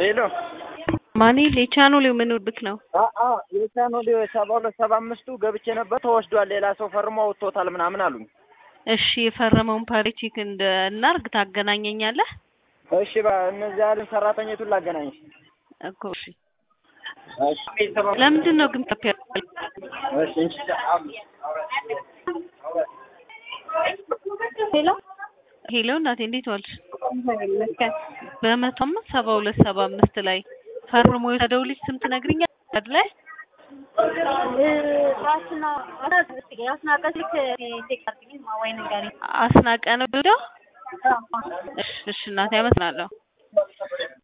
ሄሎ ማኔ የቻኖሌው ምን ብክ ነው? የቻኖሌ ሰባ ሁለት ሰባ አምስቱ ገብቼ ነበር ተወስዷል። ሌላ ሰው ፈርሞ ወጥቶታል ምናምን አሉኝ። እሺ የፈረመውን ፓሪቲክ እንደ እናርግ ታገናኘኛለህ እሺ ባ እነዚህ ያሉን ሰራተኞቱን ላገናኝ እኮ እሺ። ለምንድን ነው ግን ከፍ ያለ ሄሎ ሄሎ እናቴ እንዴት ዋልሽ? ይመስገን። በመቶ አምስት ሰባ ሁለት ሰባ አምስት ላይ ፈርሞ የወሰደው ልጅ ስም ትነግሪኛለሽ ላይ ራስና አስናቀ ስልክ ቴክ አድርጊልኝ ወይ ንገሪኝ። አስናቀ ነው ሄደው እሺ እሺ እናቴ አመሰግናለሁ።